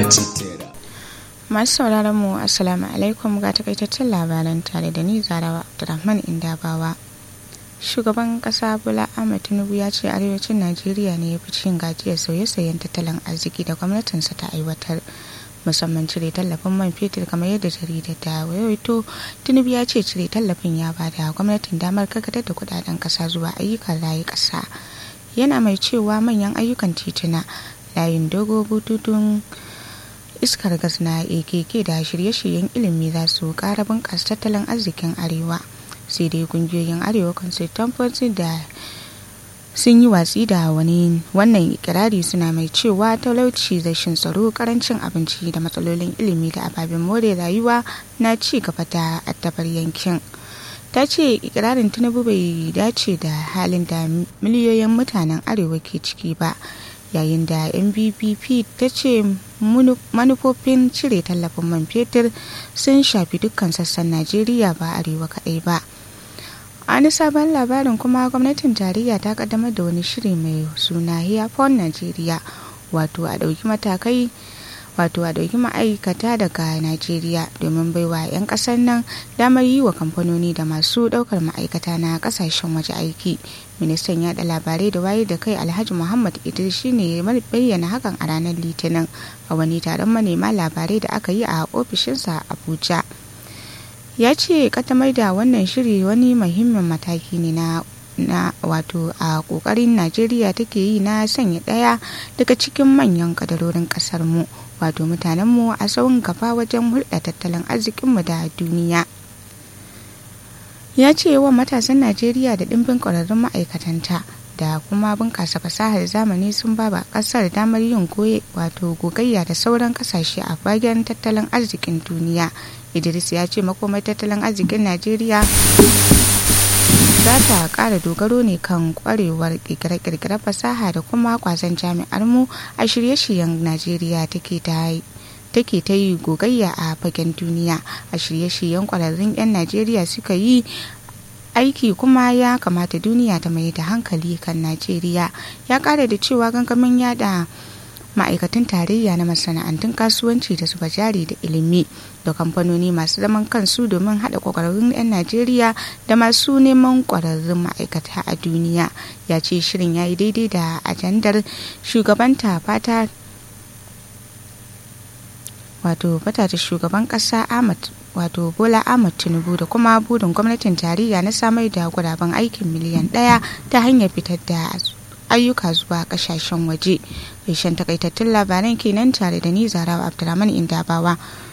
citera masu sauraron mu assalamu alaikum ga takaitaccen labaran tare da ni zarawa abdulrahman indabawa shugaban kasa bola ahmed tinubu ya ce arewacin najeriya ne ya fi cin gajiyar sauye-sauyen tattalin arziki da gwamnatinsa ta aiwatar musamman cire tallafin man fetur kamar yadda jaridar da wayoto tinubu ya ce cire tallafin ya bada gwamnatin damar karkatar da kudaden kasa zuwa ayyukan rayu kasa yana mai cewa manyan ayyukan tituna layin dogo bututun iskar gas na akk da shirye-shiryen ilimi za su kara bunƙasa tattalin arzikin arewa sai dai kungiyoyin arewa consultancy da sun yi watsi da wani wannan ikirari suna mai cewa talauci rashin tsaro karancin abinci da matsalolin ilimi da ababen more rayuwa na ci gaba da addabar yankin ta ce ikirarin tinubu bai dace da halin da miliyoyin mutanen arewa ke ciki ba yayin da nbpp ta ce manufofin cire tallafin man fetur sun shafi dukkan sassan najeriya ba arewa kaɗai ba wani sabon labarin kuma gwamnatin tarayya ta kaddamar da wani shiri mai suna hearphone najeriya wato a ɗauki matakai wato a ɗauki ma'aikata daga najeriya domin baiwa 'yan ƙasar nan damar yi wa kamfanoni da masu ɗaukar ma'aikata na ƙasashen waje aiki ministan yaɗa labarai da wayar da kai alhaji muhammad idris shine ya bayyana hakan a ranar litinin a wani taron manema labarai da aka yi a ofishinsa abuja ya ce katamar da wannan shiri wani muhimmin mataki ne na na wato a kokarin najeriya take yi na sanya daya daga cikin manyan kadarorin kasar mu wato mutanenmu a tsawon gaba wajen hulɗa tattalin arzikinmu da duniya ya ce yawan matasan najeriya da ɗimbin ƙwararrun ma'aikatanta da kuma bunƙasa fasahar zamani sun ba ƙasar damar yin goye wato gogayya da sauran ƙasashe a fagen tattalin arzikin duniya idris ya ce makomar tattalin arzikin najeriya za ta ƙara dogaro ne kan ƙwarewar ƙirƙire-ƙirƙire fasaha da kuma kwazon jami'ar mu a shirye-shiryen najeriya take ta take ta yi gogayya a fagen duniya a shirye-shiryen ƙwararrun 'yan najeriya suka yi aiki kuma ya kamata duniya ta mai da hankali kan najeriya ya kara da cewa gangamin yada ma'aikatan tarayya na masana'antun kasuwanci da zuba jari da ilimi da kamfanoni masu zaman kansu domin haɗa ƙwararrun 'yan najeriya da masu neman ƙwararrun ma'aikata a duniya ya ce shirin ya yi daidai da ajandar shugabanta fata wato fata da shugaban ƙasa ahmad wato bola ahmad tinubu da kuma burin gwamnatin tarayya na samar da guraben aikin miliyan ɗaya ta hanyar fitar da ayyuka zuwa kasashen waje. Ƙarshen takaitattun labaran kenan tare da ni zarawa abdulrahman indabawa